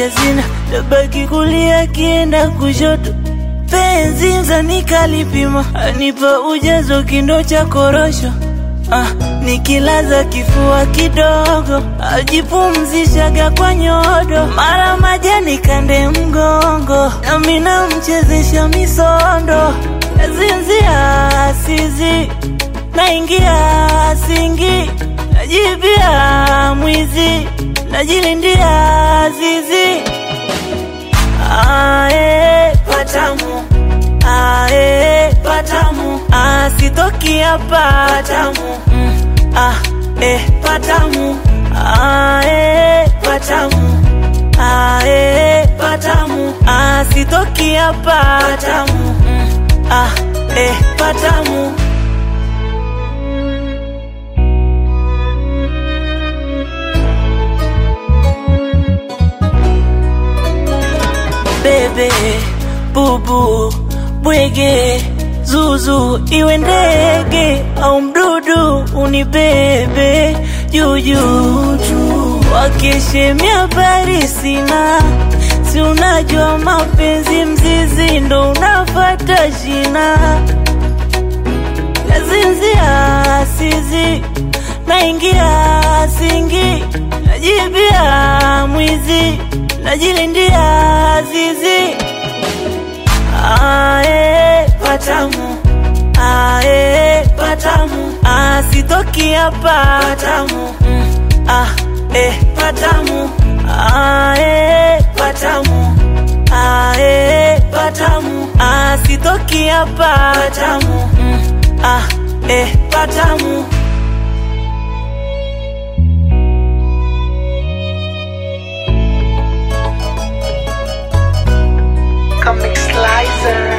haja zina tabaki kulia kienda kushoto penzi mzani kalipima anipa ujazo kindo cha korosho ah, nikilaza kifua kidogo ajipumzishaga kwa nyodo mara majani kande mgongo nami namchezesha misondo nazinzia sizi naingia singi najibia mwizi najilindia zizi ae patamu ae patamu asitoki hapa patamu mm, ah, eh, patamu ae patamu ae patamu asitoki hapa patamu mm, ah, eh, patamu bebe bubu bwege zuzu iwe ndege au mdudu unibebe juujuu wakeshemia habari sina si unajua mapenzi mzizi ndo unafata shina nazinzia sizi naingia singi najibia mwizi najilindia zizi ae patamu ae patamu asitoki hapa patamu mm, ah, eh, patamu ae patamu ae patamu asitoki hapa patamu mm, ah, eh, patamu Comic Slicer.